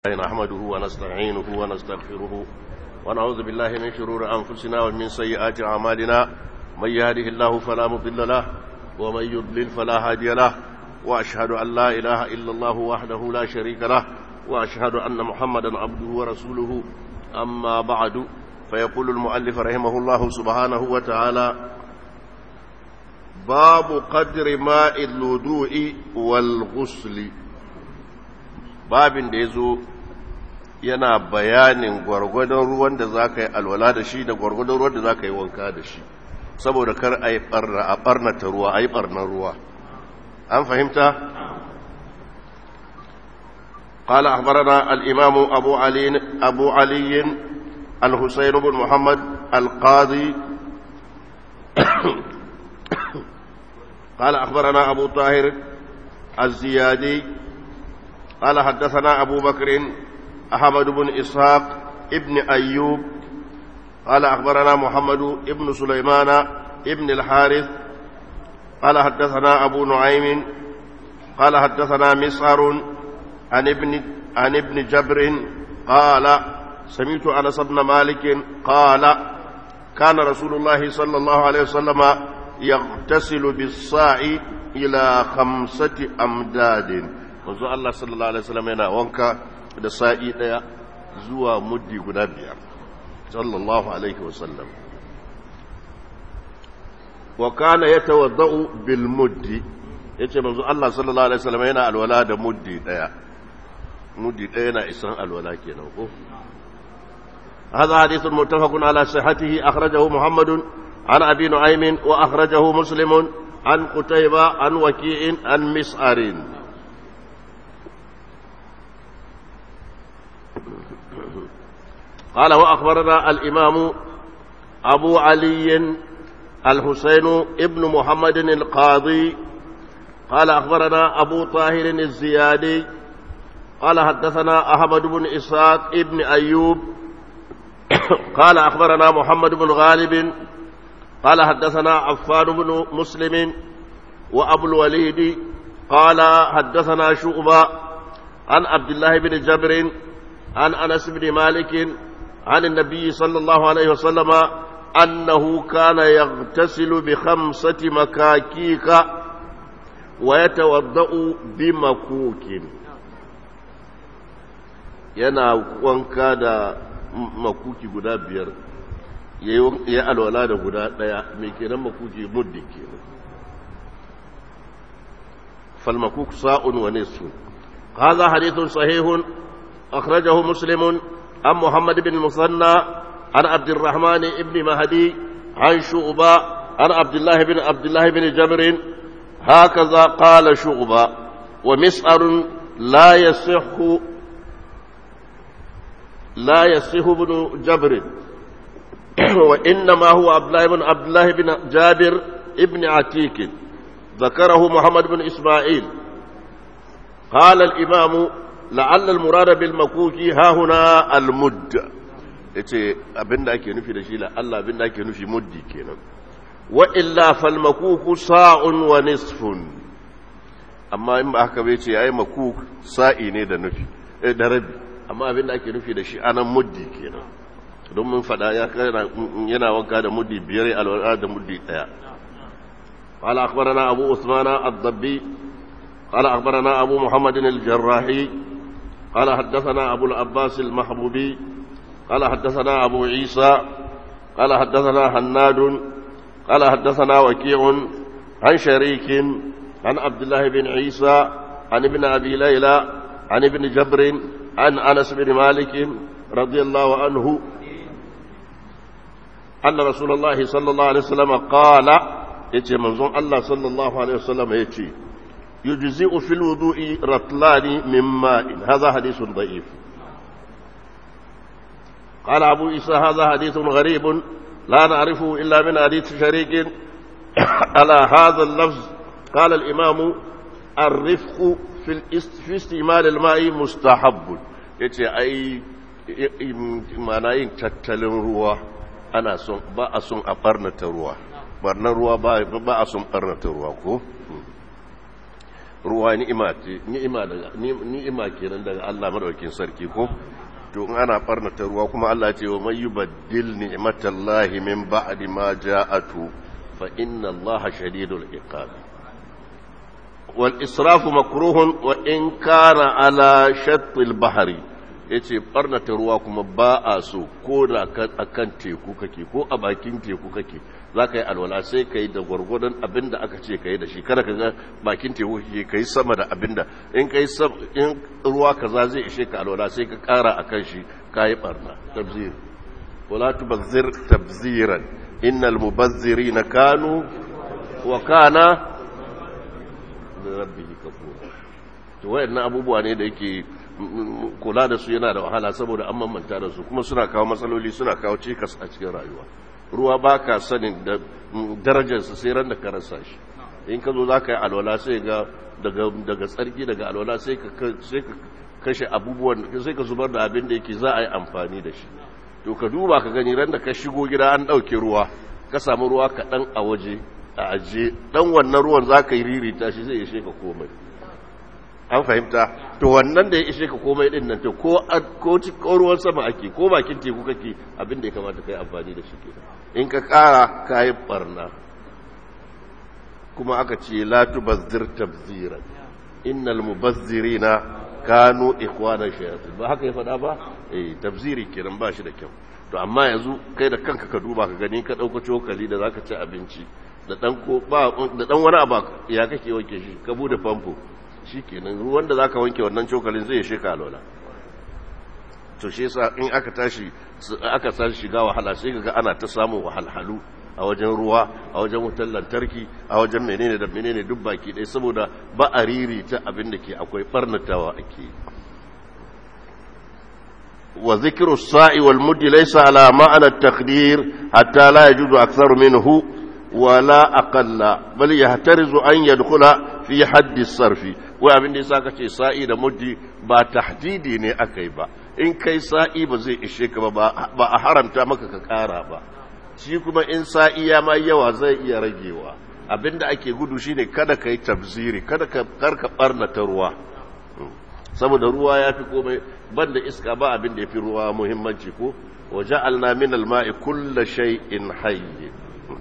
نحمده ونستعينه ونستغفره ونعوذ بالله من شرور أنفسنا ومن سيئات أعمالنا من يهده الله فلا مضل له ومن يضلل فلا هادي له وأشهد أن لا إله إلا الله وحده لا شريك له وأشهد أن محمدا عبده ورسوله أما بعد فيقول المؤلف رحمه الله سبحانه وتعالى باب قدر ماء الوضوء والغسل babin da ya zo yana bayanin gwargwadon ruwan da za ka yi alwala da shi da gwargwadon ruwan da za ka yi wanka da shi saboda kar a yi ɓarnata ruwa a yi ɓarnar ruwa an fahimta? قال أخبرنا الإمام أبو علي أبو علي الحسين بن محمد القاضي قال أخبرنا أبو طاهر الزيادي قال حدثنا أبو بكر أحمد بن إسحاق ابن أيوب قال أخبرنا محمد ابن سليمان ابن الحارث قال حدثنا أبو نعيم قال حدثنا مسعر عن ابن عن ابن جبر قال سمعت أنس بن مالك قال كان رسول الله صلى الله عليه وسلم يغتسل بالصاع إلى خمسة أمداد manzo Allah sallallahu alaihi wasallam yana wanka da sa'i daya zuwa muddi guda biyar sallallahu alaihi wasallam wa kana yatawaddau bil muddi yace manzo Allah sallallahu alaihi wasallam yana alwala da muddi daya muddi daya yana isan alwala kenan ko هذا حديث متفق على صحته أخرجه محمد عن أبي نعيم وأخرجه مسلم عن قتيبة عن وكيع عن مسعر قال وأخبرنا الإمام أبو علي الحسين ابن محمد القاضي قال أخبرنا أبو طاهر الزيادي قال حدثنا أحمد بن إسحاق ابن أيوب قال أخبرنا محمد بن غالب قال حدثنا عفان بن مسلم وأبو الوليد قال حدثنا شعبة عن عبد الله بن جبر عن أنس بن مالك عن النبي صلى الله عليه وسلم أنه كان يغتسل بخمسة مكاكيك ويتوضأ بمكوك yana wanka da makuki guda biyar ya alwala da guda ɗaya mai kenan makuki muddi kenan falmakuk sa'un wa nisu هذا حديث صحيح أخرجه مسلم عن محمد بن المثنى عن عبد الرحمن بن مهدي عن شعبة عن عبد الله بن عبد الله بن جبر هكذا قال شعبة ومسعر لا يصح لا يصح بن جبر وإنما هو عبد الله بن عبد الله بن جابر ابن عتيك ذكره محمد بن إسماعيل قال الإمام لعل المراد بالمكوك ها هنا المد yace abin da ake nufi da shi la Allah abin da ake nufi muddi kenan wa illa fal makuku sa'un wa nisfun amma in ba haka bai ce yayi makuk sa'i ne da nufi eh da rabi amma abin da ake nufi da shi anan muddi kenan don mun fada ya yana wanka da muddi biyar alwala da muddi daya قال أخبرنا أبو عثمان الضبي قال أخبرنا أبو محمد الجراحي قال حدثنا أبو العباس المحبوبي قال حدثنا أبو عيسى قال حدثنا هناد قال حدثنا وكيع عن شريك عن عبد الله بن عيسى عن ابن أبي ليلى عن ابن جبر عن أنس بن مالك رضي الله عنه أن رسول الله صلى الله عليه وسلم قال يتي منظوم الله صلى الله عليه وسلم يتي يجزئ في الوضوء رطلان من ماء هذا حديث ضعيف قال أبو عيسى هذا حديث غريب لا نعرفه إلا من حديث شريك على هذا اللفظ قال الإمام الرفق في, في استعمال الماء مستحب yace ai mana yin tattalin ruwa ana son ba a son a barnata ruwa barnar ruwa ba a son barnata ruwa ko ruwa ni'ima ce ni'ima daga ni'ima kenan daga Allah madaukakin sarki ko to in ana barnata ruwa kuma Allah ce wa may yubaddil ni'matallahi min ba'di ma ja'atu fa inna Allaha shadidul iqab wal israfu makruhun wa in kana ala shattil bahri yace barnata ruwa kuma ba a so ko da akan teku kake ko a bakin teku kake za ka yi alwala sai ka yi da gwargwadon abin da aka ce ka yi da shi kada ka ga bakin teku ke ka yi sama da abin da in ka yi in ruwa kaza zai ishe ka alwala sai ka kara a kan shi ka yi barna tabzir wala tubazzir tabziran innal mubazzirina kanu wa kana da rabbihi kafura to wayannan abubuwa ne da yake kula da su yana da wahala saboda an mamanta da su kuma suna kawo matsaloli suna kawo cikas a cikin rayuwa ruwa ba ka sanin da darajarsa sai ran da ka rasa shi in ka zo za ka yi alwala sai ga daga tsarki daga alwala sai ka kashe abubuwan sai ka zubar da abin da yake za a yi amfani da shi to ka duba ka gani ran da ka shigo gida an ɗauke ruwa ka samu ruwa kaɗan a waje a ajiye ɗan wannan ruwan za ka yi ririta shi zai ishe ka komai an fahimta to wannan da ya ishe ka komai din nan to ko ko ruwan sama ake ko bakin teku kake abin da ya kamata kai amfani da shi kenan in ka kara kayi barna kuma aka ce la tubazzir tabziran innal mubazzirina kanu ikhwana shayatin ba haka ya faɗa ba eh tabziri kenan ba shi da kyau to amma yanzu kai da kanka ka duba ka gani ka dauka cokali da zaka ci abinci da dan ko ba da dan wani abu ya kake wanke shi ka bude famfo shi kenan ruwan da za ka wanke wannan cokalin zai sheka alola to shi yasa in aka tashi aka tashi shiga wahala sai ga ana ta samun wahalhalu a wajen ruwa a wajen wutar lantarki a wajen menene da menene duk baki ɗaya saboda ba a riri ta abin da ke akwai barnatawa ake wa zikru sa'i wal muddi laysa ala ma'ana at-taqdir hatta la yajuzu aktharu minhu wala aqalla bal yahtarizu an yadkhula fi haddi sarfi wai abin da yasa kace sa'i da muddi ba tahdidi ne akai ba in kai sa'i ba zai ishe ka ba ba a haramta maka ka kara ba shi kuma in sa'i ya ma yawa zai iya ragewa abinda ake gudu shine kada kai tabziri kada ka karka barna ta ruwa saboda ruwa yafi komai banda iska ba abin da yafi ruwa muhimmanci ko waja'alna min al-ma'i kullu shay'in hayy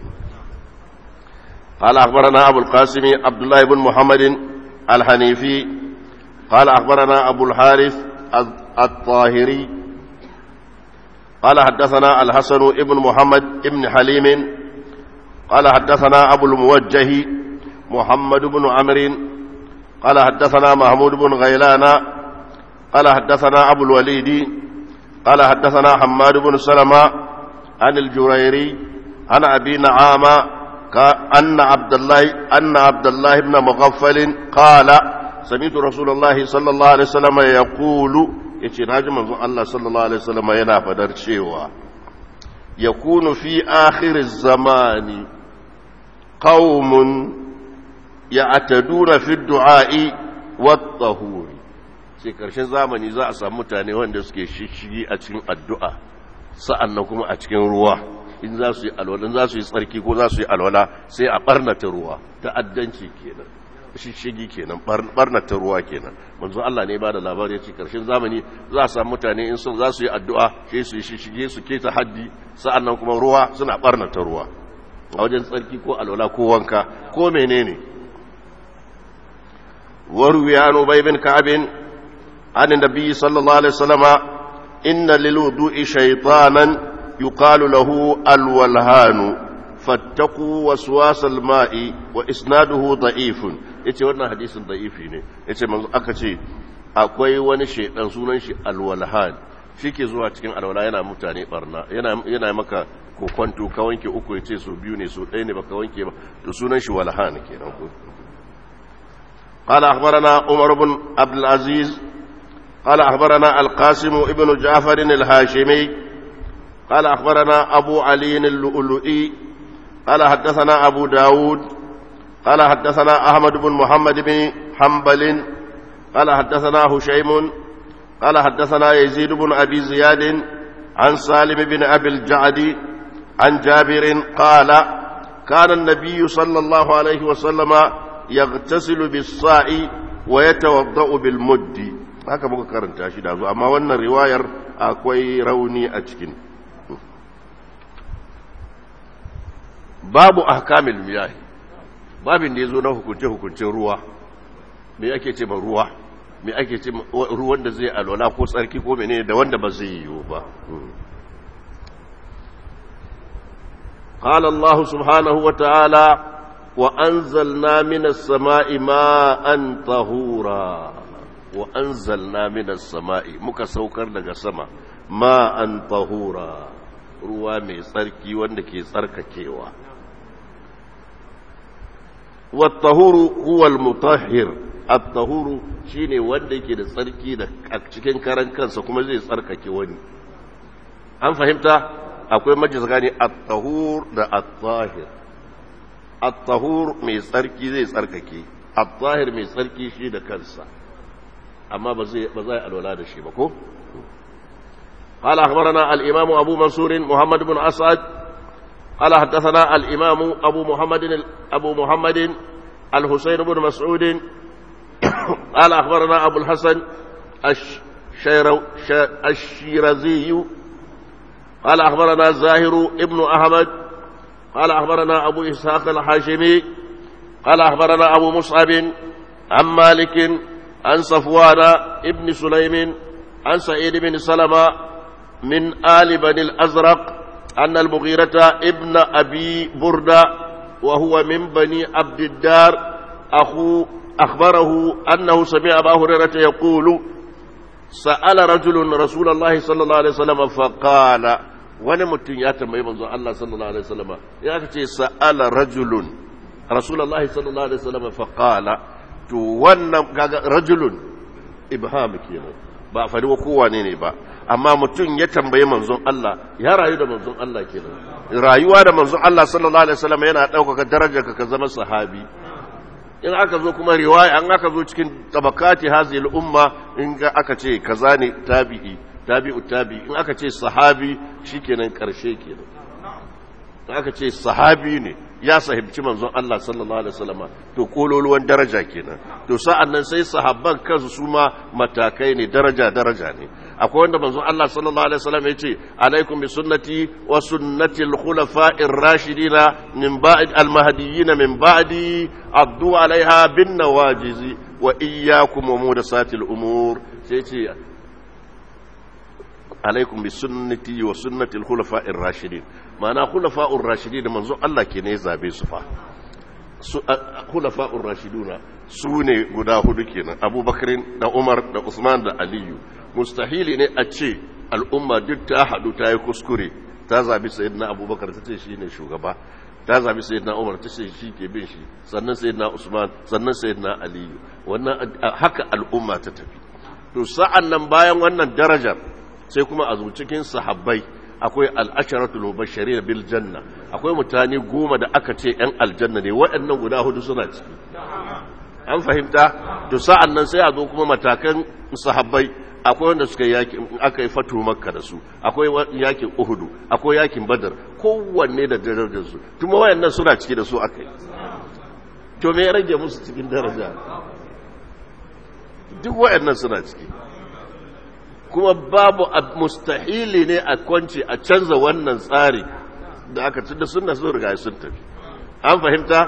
قال أخبرنا أبو القاسم عبد الله بن محمد الحنيفي قال أخبرنا أبو الحارث الطاهري قال حدثنا الحسن ابن محمد ابن حليم قال حدثنا أبو الموجه محمد بن عمرو قال حدثنا محمود بن غيلان قال حدثنا أبو الوليد قال حدثنا حماد بن سلمة عن الجريري عن أبي نعامة أن عبد الله أن عبد الله بن مغفل قال سمعت رسول الله صلى الله عليه وسلم يقول yace naji manzon Allah sallallahu alaihi wasallam yana fadar cewa yakunu fi akhir zamani qaumun ya'taduna fi du'a'i wat tahuri sai karshen zamani za a samu mutane wanda suke shishigi a cikin addu'a sa'annan kuma a cikin ruwa in za su yi alwala za su yi tsarki ko za su yi alwala sai a barnata ruwa ta'addanci kenan shishigi kenan barnata ruwa kenan manzo Allah ne ba da labari yace karshen zamani za a samu mutane in sun za su yi addu'a sai su yi shishige su keta haddi sa'annan kuma ruwa suna barnata ruwa a wajen tsarki ko alwala ko wanka ko menene وروي عن أبي بن كعب عن النبي صلى الله عليه وسلم إن للوضوء شيطانا يقال له الولهان فاتقوا وسواس الماء وإسناده ضعيف yace wannan hadisin da'ifi ne yace manzo aka ce akwai wani shaidan sunan shi alwalhan shike zuwa cikin alwala yana mutane barna yana yana maka kokwanto ka wanke uku yace so biyu ne so ɗaya ne baka wanke ba to sunan shi walhan kenan ko قال أخبرنا عمر بن عبد العزيز قال أخبرنا القاسم ابن جعفر الهاشمي قال أخبرنا أبو علي اللؤلؤي قال حدثنا أبو داود قال حدثنا أحمد بن محمد بن حنبل قال حدثنا هشيم قال حدثنا يزيد بن أبي زياد عن سالم بن أبي الجعد عن جابر قال كان النبي صلى الله عليه وسلم يغتسل بالصاع wa yatawaddau bil muddi haka muka karanta shi da zo amma wannan riwayar akwai rauni a cikin babu ahkamil miyah babin da yazo na hukunce hukuncin ruwa me ake ce ma ruwa me ake ce ruwan da zai alwala ko tsarki ko menene da wanda ba zai yiwu ba قال الله سبحانه وتعالى وأنزلنا من السماء ماء طهورا وأنزلنا من السماء muka saukar daga sama ma'an tahura ruwa mai tsarki wanda ke tsarkakewa wattahuru huwa almutahhir at-tahuru shine wanda yake da tsarki da cikin karan kansa kuma zai tsarkake wani an fahimta akwai majlis gani at-tahur da at-tahir at-tahur mai tsarki zai tsarkake at-tahir mai tsarki shi da kansa amma ba zai ba zai alwala da shi ba ko قال أخبرنا الإمام أبو منصور محمد بن أسعد قال حدثنا الإمام أبو محمد أبو محمد الحسين بن مسعود قال أخبرنا أبو الحسن الشيرزي قال أخبرنا زاهر ابن أحمد قال أخبرنا أبو إسحاق الحاشمي قال أخبرنا أبو مصعب عن مالك عن صفوان ابن سليم عن سعيد بن سلمة من آل بني الأزرق أن المغيرة ابن أبي بردة وهو من بني عبد الدار أخو أخبره أنه سمع أبا هريرة يقول سأل رجل رسول الله صلى الله عليه وسلم فقال wani mutum ya tambayi manzon Allah sallallahu alaihi wasallam ya ce sa'ala rajulun rasulullahi sallallahu alaihi wasallam fa qala to wannan kaga rajulun ibham kenan ba fari wa kowane ne ba amma mutum ya tambayi manzon Allah ya rayu da manzon Allah kenan rayuwa da manzon Allah sallallahu alaihi wasallam yana ɗaukaka darajar ka zama sahabi in aka zo kuma riwaya an aka zo cikin tabakati hazil umma in ga aka ce kaza ne tabi'i tabi'u tabi'i in aka ce sahabi shikenan karshe kenan in aka ce sahabi ne ya sahibci manzon Allah sallallahu alaihi wasallam to kololuwan daraja kenan to sa'an nan sai sahabban kansu su ma matakai ne daraja daraja ne akwai wanda manzon Allah sallallahu alaihi wasallam ya ce alaikum bi sunnati wa sunnati al-khulafa'ir rashidina min ba'd al-mahdiyyin min ba'di addu alaiha bin nawajizi wa iyyakum wa muhdathati al-umur sai ce alaikum bi sunnati wa sunnati al-khulafa'ir rashidin ma'ana khulafa'ur rashidin manzon Allah ke ne zabe su fa khulafa'ur rashiduna su ne guda hudu kenan abubakarin da umar da usman da aliyu mustahili ne a ce al'umma duk ta haɗu ta yi kuskure ta zabi sayyidina abubakar ta ce shi ne shugaba ta zabi sayyidina umar ta ce shi ke bin shi sannan sayyidina usman sannan sayyidina aliyu wannan haka al'umma ta tafi to sa'an nan bayan wannan darajar sai kuma a cikin sahabbai akwai al'asharatul mubashirin bil janna akwai mutane goma da aka ce yan aljanna ne waɗannan guda hudu suna ciki an fahimta to sa'an nan sai a zo kuma matakan sahabbai akwai wanda suka yaki aka yi fatu makka da su akwai yakin uhudu akwai yakin badar kowanne da darajar su kuma wayannan suna ciki da su aka yi to me ya rage musu cikin daraja duk wayannan suna ciki kuma babu mustahili ne a kwanci a canza wannan tsari da aka tunda sunna sun riga sun tafi an fahimta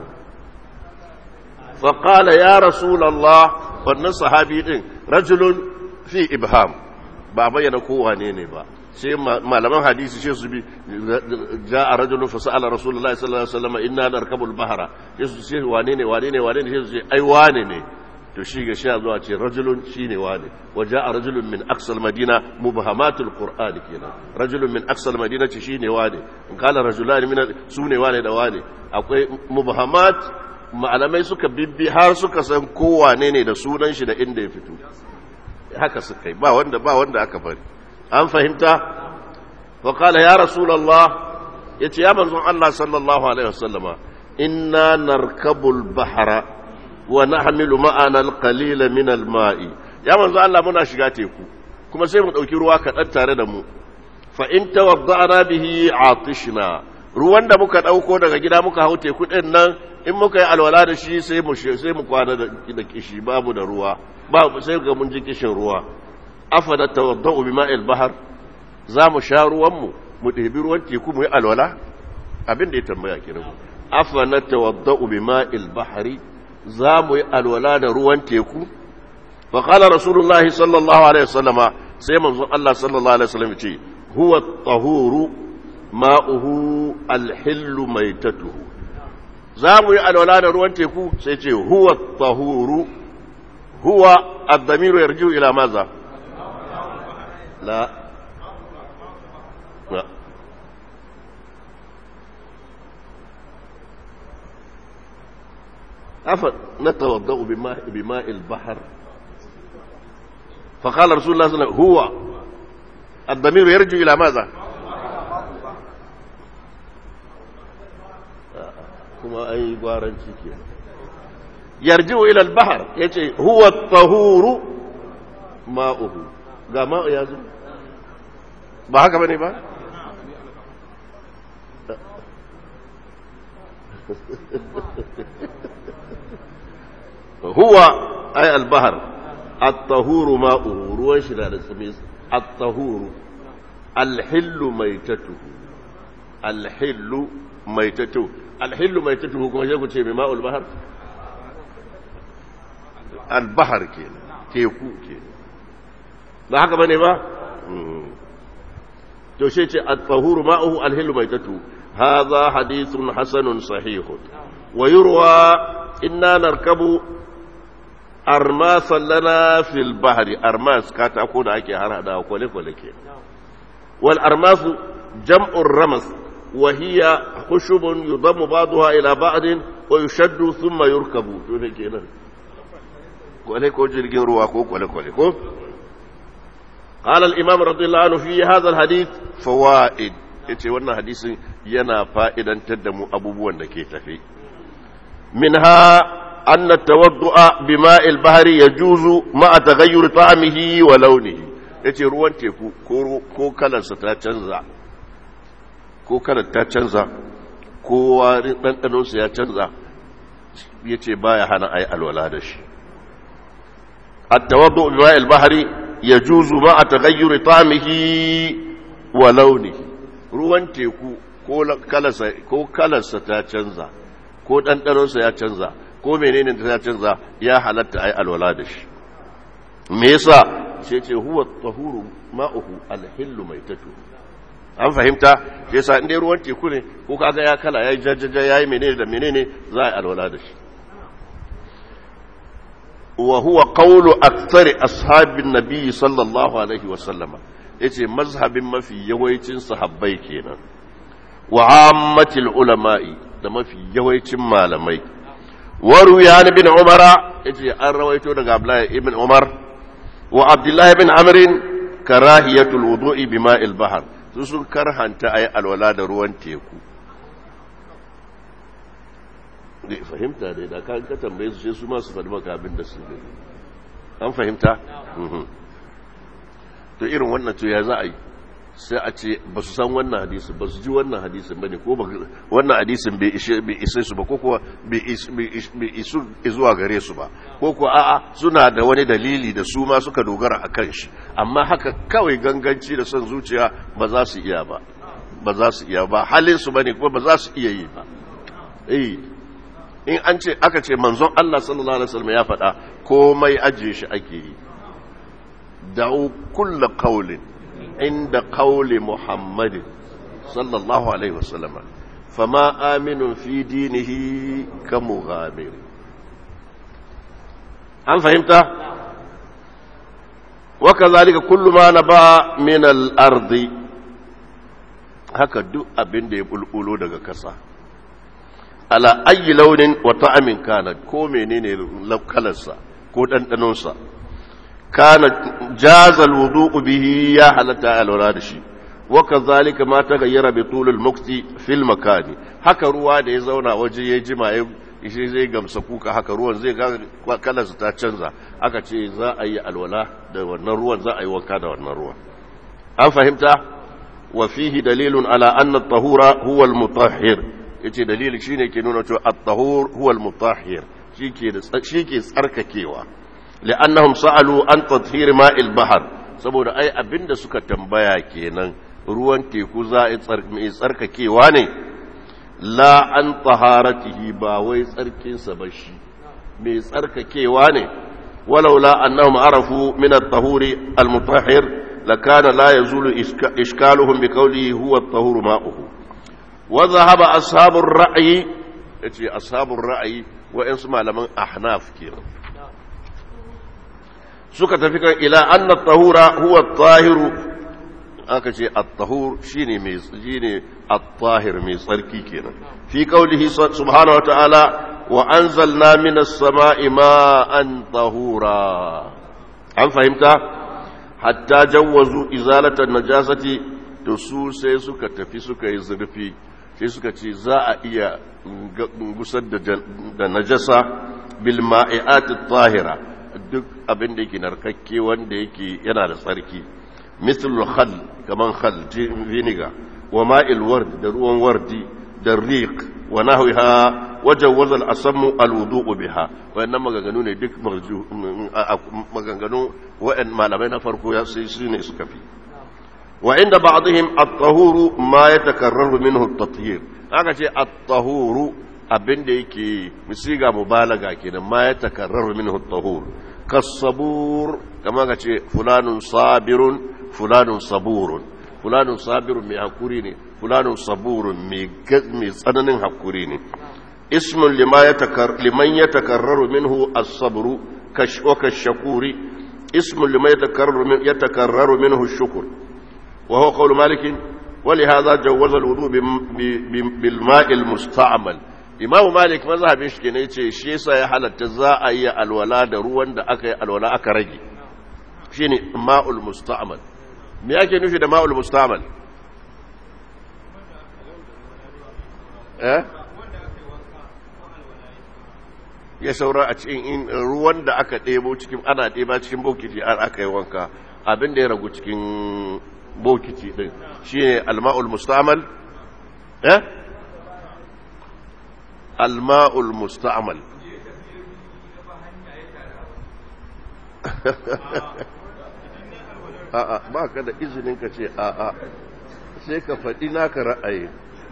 faƙala ya rasulallah wannan sahabi ɗin rajulun fi ibham ba bayyana kowane ne ba sai malaman hadisi sai su bi ja a rajulun fa sa'ala rasulullahi sallallahu alaihi wasallam inna narkabul bahara sai su ce wane ne wane ne wane ne sai su ce ai wane ne to shi ga sha zuwa ce rajulun shine wane wa ja'a rajulun min aqsal madina mubhamatul qur'an kenan rajulun min aqsal madina ce shine wane in kala rajulan min sune wane da wane akwai mubhamat malamai suka bibbi har suka san kowane ne da sunan shi da inda ya fito haka suka yi ba wanda ba wanda aka bari an fahimta wa qala ya rasulullah yace ya manzon Allah sallallahu alaihi wasallama inna narkabul bahra wa nahmilu ma'ana al-qalila min al-ma'i ya manzon Allah muna shiga teku kuma sai mu dauki ruwa kaɗan tare da mu fa in tawadda'na bihi atishna ruwan da muka ɗauko daga gida muka hau teku ɗin nan in muka yi alwala da shi sai mu sai mu kwana da kishi babu da ruwa babu sai ga mun ji kishin ruwa afada tawaddau bima'il bahar za mu sha ruwan mu mu ɗebi ruwan teku mu yi alwala abin da ya tambaya kenan afana tawaddau bima'il bahari za mu yi alwala da ruwan teku fa qala rasulullahi sallallahu alaihi wasallama sai manzon Allah sallallahu alaihi wasallam ce huwa tahuru ma'uhu alhillu maitatuhu za mu yi alwala da ruwan teku sai ce huwa tahuru huwa ad-damiru yarji'u ila maza la la afa natawaddau bima bima'il bahr فقال رسول الله صلى الله عليه وسلم هو الضمير يرجع إلى ماذا كما أي قارن شكي يرجع إلى البحر يجي هو الطهور ماؤه قال ماء يا زلمة ba haka bane ba huwa ay al-bahr الطهور ماؤه ruwan shi da tsami الطهور الحل ميتته الحل ميتته الحل ميتته kuma sai ku ce mai ma'ul bahar al-bahar kenan teku kenan ba haka bane ba to sai ce at-tahuru ma'uhu al-hillu maitatu hadha hadithun hasanun sahihun wa yurwa inna narkabu armasan lana fil bahri armas katako da ake har hada kwale-kwale ke wal armasu jam'ur ramas wa hiya khushubun yudammu ba'daha ila ba'din wa yushaddu thumma yurkabu to ne kenan kwale ko jirgin ruwa ko kwale-kwale ko قال الإمام رضي الله عنه في هذا الحديث فوائد yace wannan hadisin yana fa'idantar da mu abubuwan da ke tafi minha أن التوضؤ بماء البحر يجوز مع تغير طعمه ولونه yace ruwan teku ko kalarsa ta canza ko kalar ta canza ko warin ɗanɗanonsa ya canza ya ce baya hana ai alwala da shi التوضؤ بماء البحر يجوز مع تغير طعمه ولونه ruwan teku ko kalarsa ta canza ko ɗanɗanonsa ya canza ko menene ta canza ya halatta ai alwala da shi me yasa sai ce huwa tahuru ma'uhu alhillu maitatu an fahimta sai yasa inda ruwan teku ne ko kaga ya kala yayi jajjaja yayi menene da menene za a alwala da shi wa huwa qawlu aktsari ashabin nabiy sallallahu alaihi wa sallama yace mazhabin mafi yawancin sahabbai kenan wa ammatil ulama'i da mafi yawancin malamai وروي عن ابن عمر يجي أن رويته لك ابن عمر وعبد الله بن عمرو كراهية الوضوء بماء البحر sun karhanta a yi alwala da ruwan teku da fahimta dai da kan ka tambaye su sai su masu faɗi maka abin da su ne an fahimta to irin wannan to ya za a yi sai a ce ba su san wannan hadisin ba su ji wannan hadisin ba ne ko wannan hadisin bai isai su ba ko kuwa bai isu zuwa gare su ba ko kuwa a'a suna da wani dalili da su ma suka dogara a kan shi amma haka kawai ganganci da son zuciya ba za su iya ba ba za su iya ba halin su bane kuma ba za su iya yi ba eh in an ce aka ce manzon Allah sallallahu alaihi wasallam ya faɗa komai ajiye shi ake yi da'u kullu qawlin عند قول محمد صلى الله عليه وسلم فما آمن في دينه كمغامر هل فهمت وكذلك كل ما نبع من الأرض haka duk abin da ya bulbulo daga kasa ala ayi launin wa ta'amin kana ko menene kalarsa ko ɗanɗanonsa kana jazal wudu'u bihi ya halatta alwala da shi wa kadhalika ma taghayyara bi tulul mukti fil makani haka ruwa da ya zauna waje ya jima ya shi zai gamsa kuka haka ruwan zai ga kalarsa ta canza aka ce za a yi alwala da wannan ruwan za a yi wanka da wannan ruwan an fahimta wa fihi dalilun ala anna at-tahura huwa al-mutahhir yace dalili shine ke nuna cewa at-tahur huwa al-mutahhir shike da shike tsarkakewa li'annahum sa'alu an tathhir ma'il bahr saboda ai abinda suka tambaya kenan ruwan teku za a tsarkakewa ne la an taharatihi ba wai tsarkinsa ba shi mai tsarkakewa ne walaula annahum arafu min at-tahuri al-mutahhir lakana la yazulu ishkaluhum bi qawlihi huwa at-tahuru ma'uhu wa dhahaba ashabur ra'yi yace ashabur ra'yi wa in malaman ahnaf kenan suka tafi kan ila anna at-tahura huwa at-tahiru aka ce at-tahur shine mai shine at-tahir mai tsarki kenan fi qawlihi subhanahu wa ta'ala wa anzalna minas sama'i ma'an tahura an fahimta hatta jawwazu izalatan najasati to su sai suka tafi suka yi zurfi sai suka ce za a iya gusar da najasa bil ma'i'at tahira duk abin da yake narkakke wanda yake yana da tsarki mislul khal kaman khal vinegar wa ma'il ward da ruwan wardi da riq wa nahwiha wajawwaza al-asammu al-wudu'u biha wayannan maganganu ne duk maganganu wa'an malamai na farko ya sai su ne suka fi wa inda ba'dihim at-tahuru ma yatakarraru minhu at-tathhir aka ce at-tahuru abinda yake misiga mubalaga kenan ma yatakarraru minhu at-tahur kasabur kama ka ce fulanun sabirun fulanun saburun fulanun sabirun mai hakuri ne fulanun saburun mai tsananin hakuri ne ismun liman ya takarraru minhu as-sabru wa kashakuri ismun liman ya takarraru minhu shukur wa huwa qawlu malik ولهذا جوز الوضوء بالماء المستعمل imam malik mazhabin shi ne yace shi yasa ya halatta za a yi alwala da ruwan da aka yi alwala aka rage shine ma'ul musta'mal me yake nufi da ma'ul musta'mal eh ya saura a cikin ruwan da aka ɗebo cikin ana ɗeba cikin bokiti har aka yi wanka abin da ya ragu cikin bokiti din shine alma'ul musta'mal eh alma'ul musta'mal a'a ba ka da izinin ka ce a'a sai ka faɗi naka ra'ayi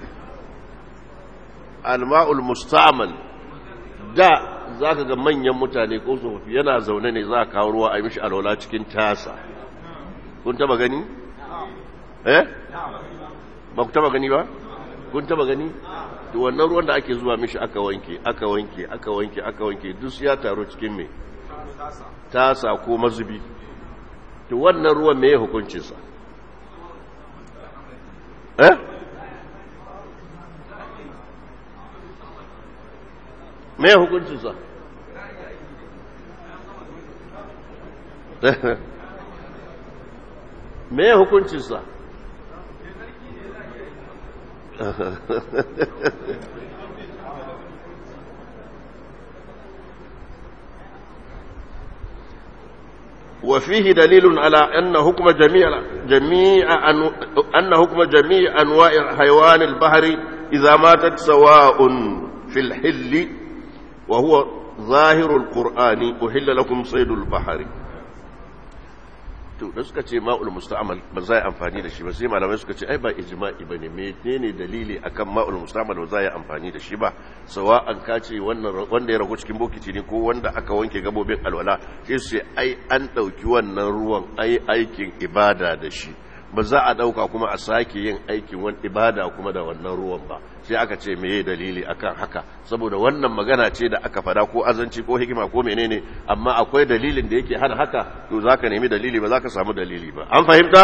alma'ul musta'mal da za ka ga manyan mutane ko tsofaffi yana zaune ne za a kawo ruwa a yi mishi alwala cikin tasa kun taba gani? eh? ba ku taba gani ba? kun taba gani? to wannan ruwan da ake zuwa mishi aka wanke aka wanke aka wanke aka wanke duk ya taru cikin me tasa ko mazubi to wannan ruwan me ya hukuncinsa eh me ya hukuncinsa me ya hukuncinsa وفيه دليل على أن حكم جميع جميع أن, أن حكم جميع أنواع حيوان البحر إذا ماتت سواء في الحل وهو ظاهر القرآن أحل لكم صيد البحر to da suka ce ma'ul musta'mal ba za a amfani da shi ba sai malamai suka ce ai ba ijma'i bane menene dalili akan ma'ul musta'mal ba za a amfani da shi ba sawa an kace wannan wanda ya ragu cikin bokiti ne ko wanda aka wanke gabobin alwala sai su ce ai an dauki wannan ruwan ai aikin ibada da shi ba za a dauka kuma a sake yin aikin wani ibada kuma da wannan ruwan ba sai aka ce meye dalili akan haka saboda wannan magana ce da aka fada ko azanci ko hikima ko menene amma akwai dalilin da yake hana haka to zaka nemi dalili ba zaka samu dalili ba an fahimta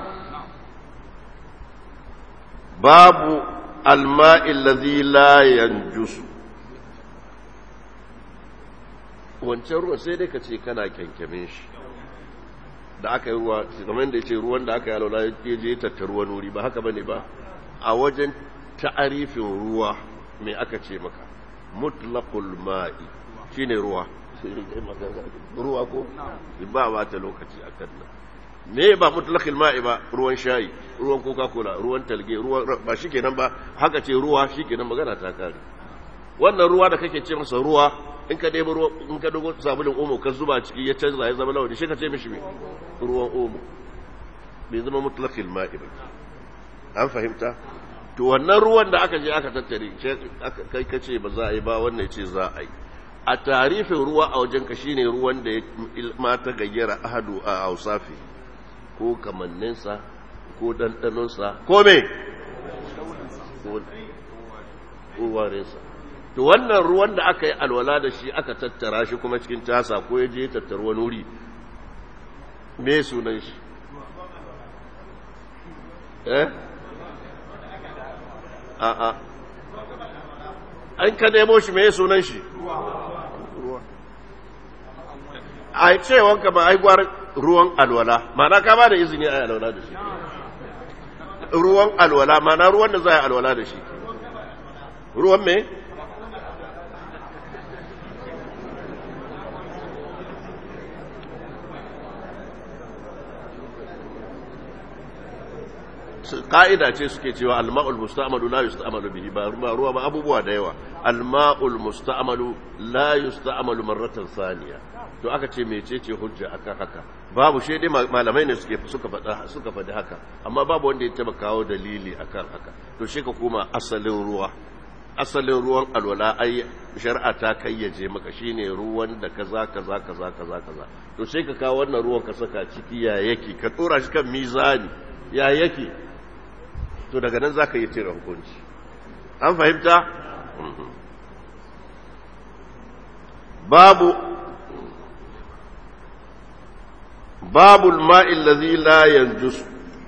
babu alma'i allazi la yanjusu wancan ruwa sai dai ka ce kana kyankyamin shi da aka yi ruwa kamar da ya ce ruwan da aka yi alwala ya je tattaru wani wuri ba haka bane ba a wajen ta'arifin ruwa mai aka ce maka mutlaqul ma'i shine ruwa ruwa ko ba ba ta lokaci a kan nan me ba mutlaqil ma'i ba ruwan shayi ruwan coca cola ruwan talge ruwan ba shikenan ba haka ce ruwa shikenan magana ta kare wannan ruwa da kake ce masa ruwa in ka ɗebi ruwa in ka dogo sabulin omo ka zuba ciki ya canza ya zama launi shi ka ce mishi me ruwan omo bai zama mutlaqil ma'i ba an fahimta to wannan ruwan da aka je aka tattare kai ka ce ba za a yi ba wannan ya ce za a yi a tarifin ruwa a wajen ka shine ruwan da ma ta gayyara ahadu a hausafi ko kamanninsa ko ɗanɗanonsa ko me ko warinsa to wannan ruwan da aka yi alwala da shi aka tattara shi kuma cikin tasa ko ya je tattara wani wuri me sunan shi eh a'a an ka nemo shi me sunan shi a cewanka ba ai gwar ruwan alwala mana ka ba da izini a yi alwala da shi ruwan alwala mana ruwan da za a yi alwala da shi ruwan me ka'ida ce suke cewa alma'ul musta'malu la yusta'malu bihi ba ruwa ba abubuwa da yawa alma'ul musta'malu la yusta'malu marratan thaniya to aka ce mecece hujja akan haka babu shi dai malamai ne suke suka faɗa suka faɗi haka amma babu wanda ya taba kawo dalili akan haka to shi ka koma asalin ruwa asalin ruwan alwala ai shari'a ta kayyaje maka shine ruwan da kaza kaza kaza kaza kaza to sai ka kawo wannan ruwan ka saka ciki ya yake ka tsora shi kan mizani ya yake to daga nan zaka yi tira hukunci an fahimta babu باب الماء الذي لا ينجس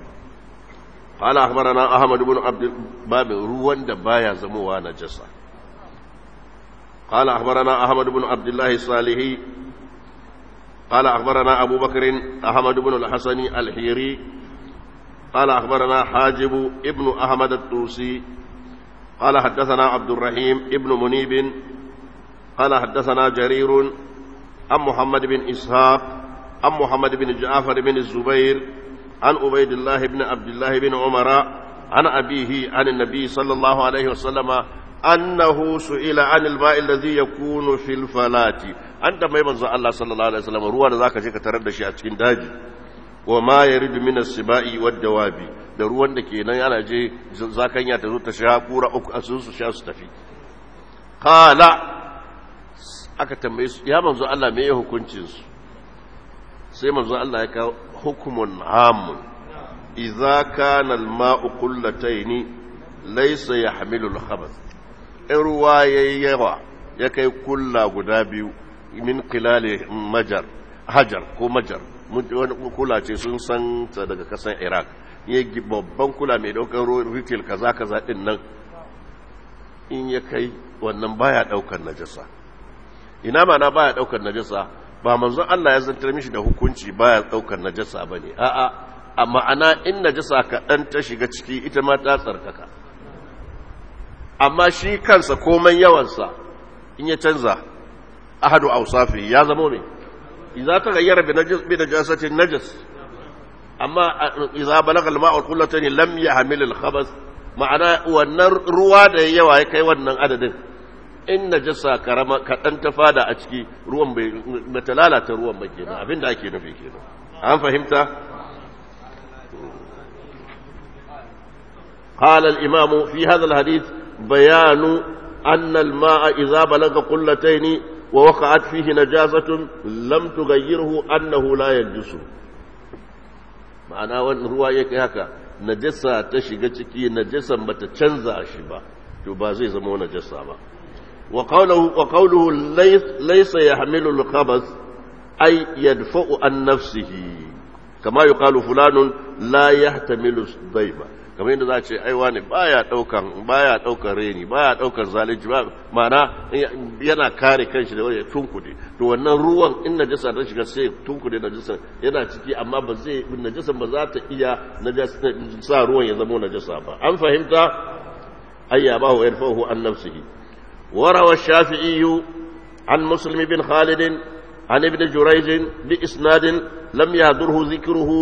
قال أخبرنا أحمد بن عبد باب روان دبايا زموا نجسا قال أخبرنا أحمد بن عبد الله الصالحي قال أخبرنا أبو بكر أحمد بن الحسن الحيري قال أخبرنا حاجب ابن أحمد الطوسي قال حدثنا عبد الرحيم ابن منيب قال حدثنا جرير عن محمد بن إسحاق عن محمد بن جعفر بن الزبير عن عبيد الله بن عبد الله بن عمر عن أبيه عن النبي صلى الله عليه وسلم أنه سئل عن الماء الذي يكون في الفلاة أنت ما يبنز الله صلى الله عليه وسلم روى ذاك شيء ترد شيء أتكين داجي وما يرد من السباء والدواب da ruwan da ke nan yana je zakanya ta zo ta sha kura uku a su sha su tafi kala aka tambaye su ya manzo Allah me ya hukuncin su sai manzo Allah ya kawo hukumun amun idza kana al-ma'u qullataini laysa yahmilu al-khabath in ruwa yayi yawa ya kai kulla guda biyu min qilali majar hajar ko majar wani kula ce sun san ta daga kasan Iraq ya babban kula mai daukar retail kaza kaza din nan in ya kai wannan baya daukar najasa ina ma na baya daukar najasa ba manzon Allah ya zantar mishi da hukunci baya daukar najasa bane a'a a ma'ana in najasa kaɗan ta shiga ciki ita ma ta tsarkaka amma shi kansa komai yawansa in ya canza ahadu awsafi ya zama ne idza taghayyara bi najis bi najasatin najas amma idza balagha al-ma'u qullatan lam yahmil al-khabath ma'ana wannan ruwa da yawa ya kai wannan adadin in najasa karama kaɗan ta fada a ciki ruwan bai bata lalata ruwan ba kenan abinda ake nufi kenan an fahimta قال الإمام في هذا الحديث بيان أن الماء إذا بلغ قلتين ووقعت فيه نجاسة لم تغيره أنه لا ينجس ma'ana wani ruwa ya kai haka najasa ta shiga ciki najasan bata canza shi ba to ba zai zama najasa ba وقوله, وقوله ليس, ليس يحمل الخبث أي يدفع عن نفسه كما يقال فلان لا يحتمل الضيبة kamar yadda za a ce ai wani baya daukan baya daukan reni baya daukan zalunci ba ma'ana yana kare kanshi da wani tunkude to wannan ruwan in najasa ta shiga sai tunkude najasa yana ciki amma ba zai najasa ba za ta iya najasa sa ruwan ya zama najasa ba an fahimta ayya ba wa yarfahu an nafsihi وروى الشافعي عن مسلم بن خالد عن ابن جريج بإسناد لم يهدره ذكره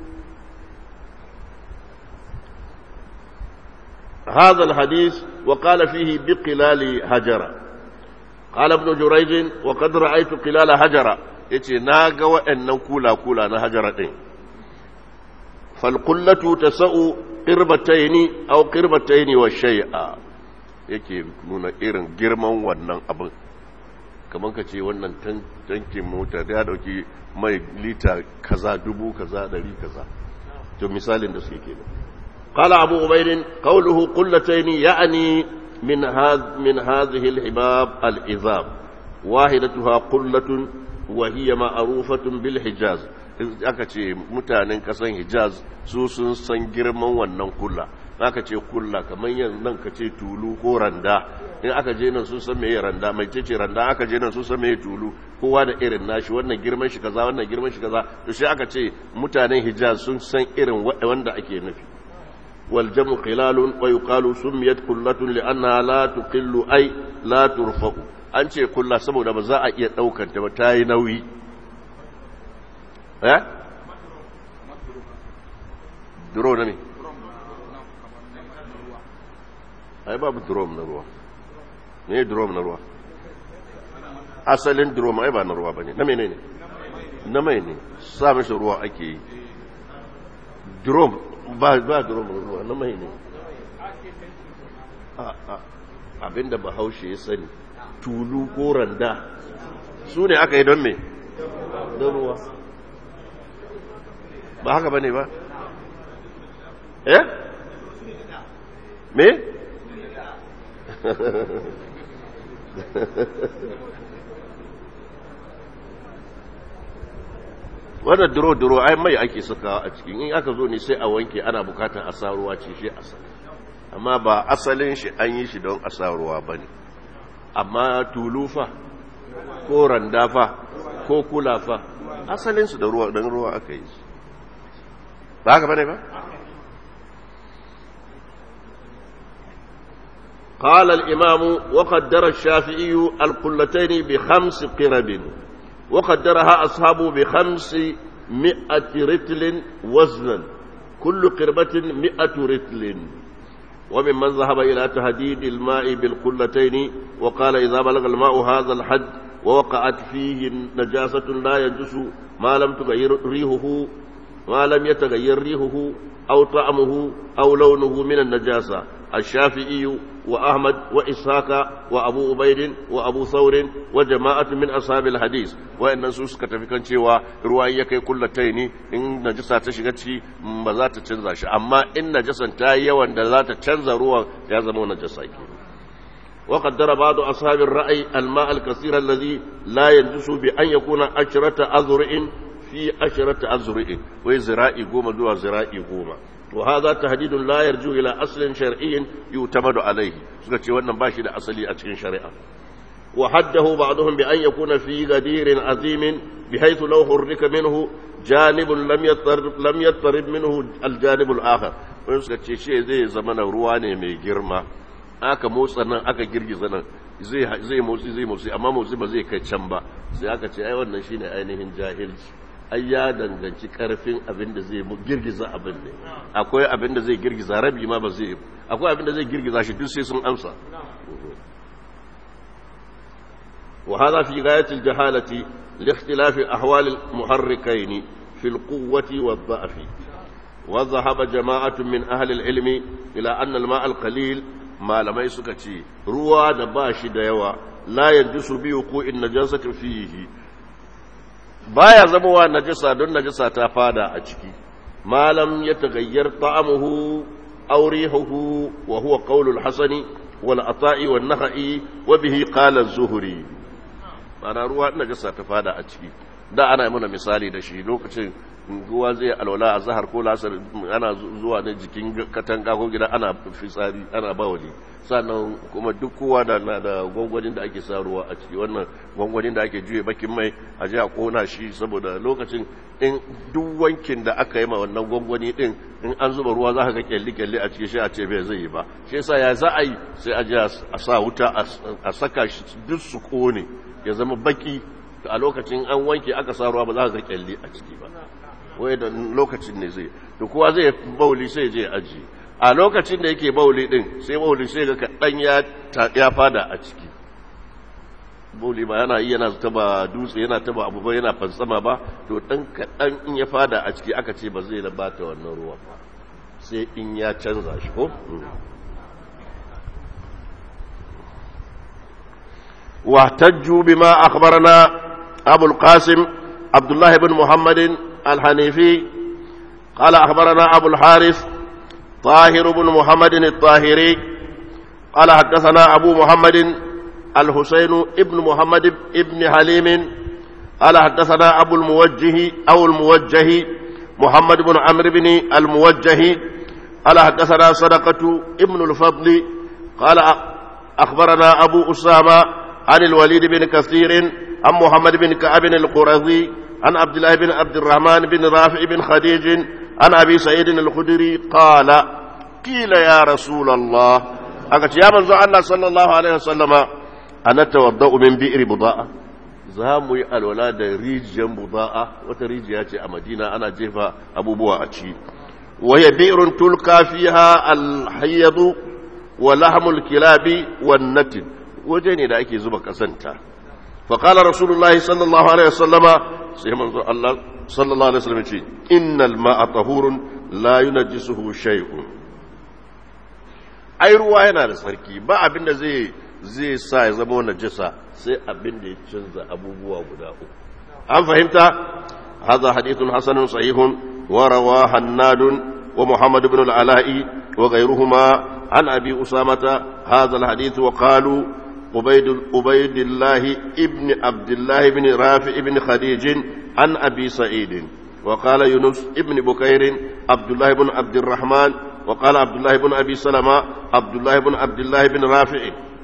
هذا الحديث وقال فيه بقلال هجر قال ابن جريج وقد رأيت قلال هجر yace na ga waɗannan kula-kula na hajara ɗin falkullatu ta sa'u ƙirbataini au ƙirbataini wa shai'a yake nuna irin girman wannan abin kamar ka ce wannan tankin mota da ya ɗauki mai lita kaza dubu kaza ɗari kaza to misalin da suke kenan قال أبو عبيد قوله قلتين يعني من هذا من هذه الحباب العظام واحدتها قلة وهي معروفة بالحجاز aka ce mutanen kasan hijaz su sun san girman wannan kulla aka ce kulla kamar yanzu nan ka ce tulu ko randa in aka je nan sun san meye randa mai ce randa aka je nan sun san meye tulu kowa da irin nashi wannan girman shi kaza wannan girman shi kaza to shi aka ce mutanen hijaz sun san irin wanda ake nufi والجمع خلال ويقال سميت كلة لأنها لا تقل أي لا ترفع an ce kulla saboda ba za a iya ɗaukar ta ba ta yi nauyi eh duro na ne ai babu drum na ruwa ne drum na ruwa asalin drum ai ba na ruwa ba ne na mene ne na mai ne sa mashi ruwa ake yi drum ba ba drum ruwa na mai ne abinda bahaushe ya sani tulu ko randa su ne aka yi don me don ruwa ba haka ba ne ba eh me wannan duro-duro ai mai ake sakawa a cikin in aka zo ne sai a wanke ana bukatar a sa ruwa ce shi a sa amma ba asalin shi an yi shi don a sa ruwa ba ne amma tulufa ko randafa ko kulafa asalinsu da ruwa don ruwa aka yi su ba haka ba ne ba قال الإمام وقدر الشافعي القلتين بخمس قرب وقدرها أصحابه بخمس مئة رتل وزنا كل قربة مئة رتل وممن ذهب إلى تهديد الماء بالقلتين وقال إذا بلغ الماء هذا الحد ووقعت فيه نجاسة لا يجس ما لم تغير ريحه ما لم يتغير ريحه أو طعمه أو لونه من النجاسة الشافعي وأحمد وإسحاق وأبو عبيد وأبو ثور وجماعة من أصحاب الحديث وإن سوس كتفكان cewa ruwan ya kai kullataini in najasa ta shiga ciki ba za ta canza shi amma in najasan ta yi yawan da za ta canza ruwan ya zama najasa ke وقدر بعض أصحاب الرأي الماء الكثير الذي لا ينجس بأن يكون عشرة أذرع في عشرة أذرع وزرائي قوم دوا زرائي قوم وهذا تهديد لا يرجو إلى أصل شرعي يعتمد عليه سكتي وانا باشي أصلي أتكين شريعة وحده بعضهم بأن يكون في غدير عظيم بحيث لو حرك منه جانب لم يضطرب لم يضطرب منه الجانب الآخر wani suka ce shi zai zama na ruwa ne mai girma aka motsa nan aka girgiza nan zai motsi zai motsi amma motsi ba zai kai can ba sai aka ce ai wannan shine ainihin jahilci ai ya danganci karfin abin da zai girgiza abin ne akwai abin da zai girgiza rabi ma ba zai akwai abin da zai girgiza shi duk sai sun amsa وهذا في غاية الجهالة لاختلاف أحوال المحركين في القوة والضعف وذهب جماعة من أهل العلم إلى أن الماء القليل ما لم يسكتي روى نباشي ديوا لا ينجس بوقوع النجاسة فيه baya zamowa najasa don najasa ta fada a ciki malam ya tagayyar ta'amuhu aw rihuhu wa huwa qawlul hasani wal ata'i wan naha'i wa bihi qala az-zuhri mana ruwa najasa ta fada a ciki da ana mana misali da shi lokacin ruwa zai alwala a zahar ko lasar ana zuwa na jikin katanga ko gida ana fitsari ana bawali sannan kuma duk kowa da na da gwangwanin da ake sa ruwa a ciki wannan gwangwanin da ake juye bakin mai a ji a kona shi saboda lokacin in duk wankin da aka yi ma wannan gwangwani din in an zuba ruwa za ka ga kyalli kyalli a ciki shi a ce bai zai yi ba shi yasa ya za a yi sai a ji a sa wuta a saka shi duk su kone ya zama baki a lokacin an wanke aka sa ruwa ba za ka kyalli a ciki ba wai da lokacin ne zai to kowa zai bauli sai je aji a lokacin da yake bauli din sai bauli sai ga kaɗan ya fada a ciki bauli ba yana iya yana taba dutse yana taba abu ba yana fansama ba to ɗan kaɗan in ya fada a ciki aka ce ba zai na bata wannan ruwa sai in ya canza shi ko واحتجوا بما أخبرنا أبو القاسم عبد الله بن محمد الحنيفي قال أخبرنا أبو الحارث طاهر بن محمد الطاهري قال حدثنا أبو محمد الحسين ابن محمد ابن حليم قال حدثنا أبو الموجه أو الموجه محمد بن عمرو بن الموجه قال حدثنا صدقة ابن الفضل قال أخبرنا أبو أسامة عن الوليد بن كثير عن محمد بن كعب القرظي عن عبد الله بن عبد الرحمن بن رافع بن خديج عن أبي سعيد الخدري قال قيل يا رسول الله أقول يا من الله صلى الله عليه وسلم أنا توضأ من بئر بضاءة zamu yi alwala da rijiyar buda'a wata rijiya ce a madina ana jefa abubuwa a ci waya bi'run tulka fiha alhayyadu wa lahmul kilabi wan natin waje ne da ake zuba kasanta fa qala rasulullahi sallallahu alaihi wasallama sai manzo Allah sallallahu alaihi wasallam ce innal ma'a tahurun la yunajjisuhu shay'un ai ruwa yana da tsarki ba abin da zai zai sa ya zama najasa sai abin da ya canza abubuwa guda uku an fahimta hadha hadithun hasanun sahihun wa rawa hannadun wa muhammad ibn al-ala'i wa ghayruhuma an abi usamata hadha al-hadith wa qalu عبيد عبيد الله ابن عبد الله بن رافع بن خديج عن ابي سعيد وقال يونس ابن بكير عبد الله بن عبد الرحمن وقال عبد الله بن ابي سلمة عبد الله بن عبد الله بن رافع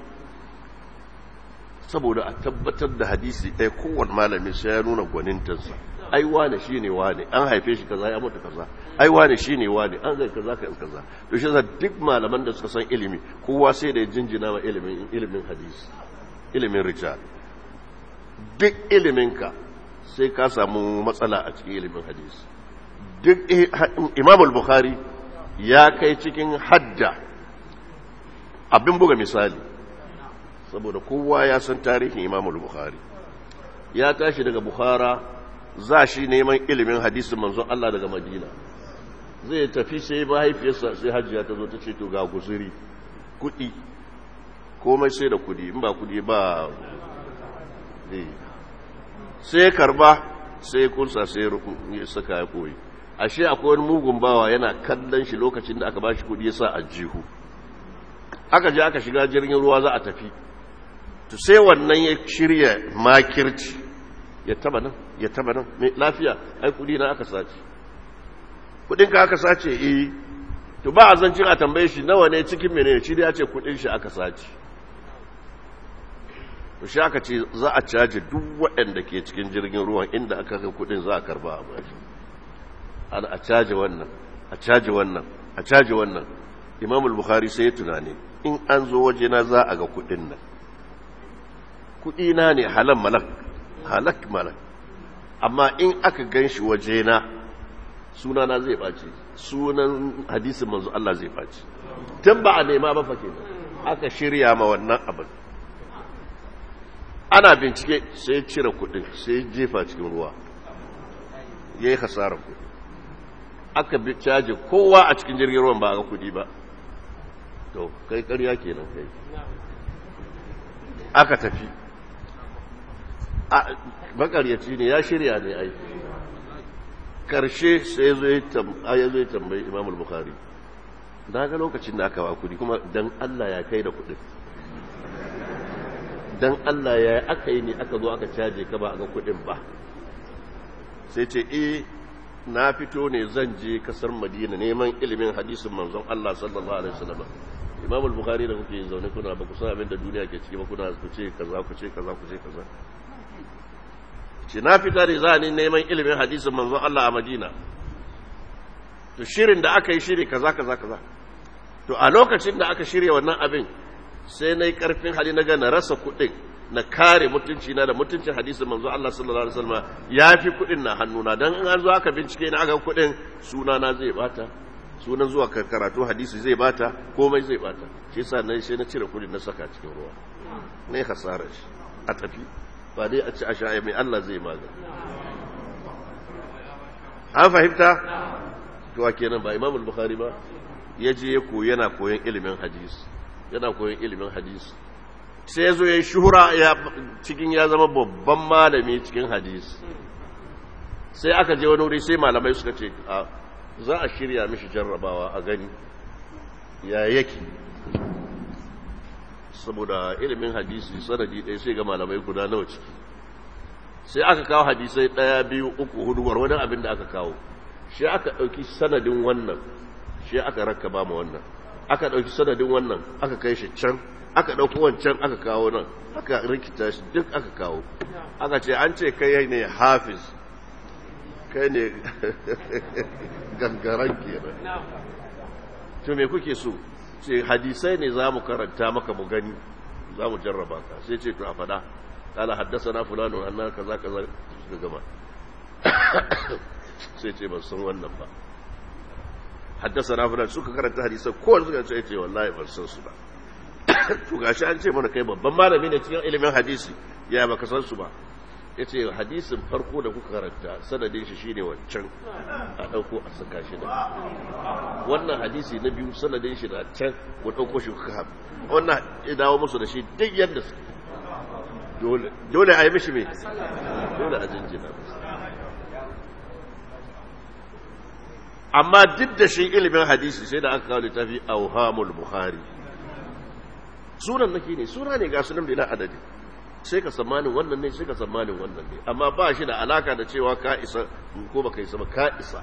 saboda a tabbatar da hadisi ɗaya kowane malami sai ya nuna gwanintansa ai wane shi ne wane an haife shi kaza ya mutu kaza ai wane shi ne wane an zai kaza ka kaza to shi duk malaman da suka san ilimi kowa sai da ya jinjina ma ilimin ilimin hadisi ilimin rijal duk iliminka sai ka samu matsala a cikin ilimin hadisi duk imam al-bukhari ya kai cikin hadda abin buga misali saboda kowa ya san tarihin imam al-bukhari ya tashi daga bukhara za shi neman ilimin hadisin manzon Allah daga madina zai tafi sai mahaifiyarsa sai hajjiya ta zo ta ce to ga guzuri kudi komai sai da kudi in ba kudi ba sai karba sai kunsa sai ya saka ya koyi ashe akwai wani mugun bawa yana kallon shi lokacin da aka ba shi kudi ya sa a jihu aka je aka shiga jirgin ruwa za a tafi to sai wannan ya shirya makirci ya taba nan ya taba nan mai lafiya ai kudi na aka sace kudin ka aka sace eh to ba a zancin a tambaye shi nawa ne cikin mene shi ya ce kudin shi aka sace to shi aka ce za a caje duk waɗanda ke cikin jirgin ruwan inda aka kai kudin za a karba a bashi ana a caje wannan a caje wannan a caje wannan imam al-bukhari sai ya tunani in an zo wajena za a ga kudin nan kudi na ne halan malak halak malak amma in aka gan shi wajena sunana zai ɓace sunan hadisin manzo Allah zai ɓace tun ba a nema ba fa kenan aka shirya ma wannan abin ana bincike sai cire kudin sai jefa cikin ruwa ya yi hasarar kudi aka bi caji kowa a cikin jirgin ruwan ba a ga kudi ba to kai karya kenan kai aka tafi makaryaci ne ya shirya ne ai karshe sai zo ya zo ya tambayi imam al-bukhari na ga lokacin da aka ba kudi kuma dan Allah ya kai da kudin dan Allah ya aka yi ne aka zo aka caje ka ba a ga kudin ba sai ce eh na fito ne zan je kasar madina neman ilimin hadisin manzon Allah sallallahu alaihi wasallam imam al-bukhari da kuke zaune kuna ba ku san abin da duniya ke ciki ba kuna ku ce kaza ku ce kaza ku ce kaza ce na fita da za ni neman ilimin hadisin manzon Allah a Madina to shirin da aka yi shiri kaza kaza kaza to a lokacin da aka shirya wannan abin sai na yi karfin hali na ga na rasa kuɗin na kare mutunci na da mutuncin hadisin manzo Allah sallallahu alaihi wasallam yafi kudin na hannuna dan in an zo aka bincike ni aka kudin suna na zai bata sunan zuwa karatu hadisi zai bata komai zai bata shi yasa nan sai na cire kudin na saka cikin ruwa ne hasara shi a tafi ba dai a ci a sha mai Allah zai magana an fahimta to kenan ba Imam al-Bukhari ba yaje ya koyi yana koyon ilimin hadisi yana koyon ilimin hadisi sai zo ya shuhura ya cikin ya zama babban malami cikin hadisi sai aka je wani wuri sai malamai suka ce za a shirya mishi jarrabawa a gani ya yake saboda ilimin hadisi sanadi ɗaya sai ga malamai guda nawa ciki sai aka kawo hadisai ɗaya biyu uku hudu wani abin da aka kawo shi aka ɗauki sanadin wannan shi aka rakka ba ma wannan aka ɗauki sanadin wannan aka kai shi can aka ɗauki wancan aka kawo nan aka rikita shi duk aka kawo aka ce an ce kai ne hafiz kai ne gangaren kenan to me kuke so ce hadisai ne za mu karanta maka mu gani za mu jarraba ka sai ce to a fada kala haddasa na fulano annar kaza kaza suka gama sai ce ban san wannan ba haddasa na fulano suka karanta hadisai kowane suka ce ce wallahi ban san su ba to gashi an ce mana kai babban malami ne cikin ilimin hadisi ya baka san su ba ya ce hadisin farko da kuka karanta sanadin shi shine wancan a ɗauko a saka shi da wannan hadisi na biyu sanadin shi da can ku ɗauko shi kuka haɓu wannan ya dawo musu da shi duk yadda su dole a yi mishi mai dole a jinjina amma duk da shi ilimin hadisi sai da aka kawo littafi auhamul bukhari sunan nake ne suna ne ga sunan bila adadi sai ka tsammanin wannan ne sai ka tsammanin wannan ne amma ba shi da alaka da cewa ka isa ko baka isa ba ka isa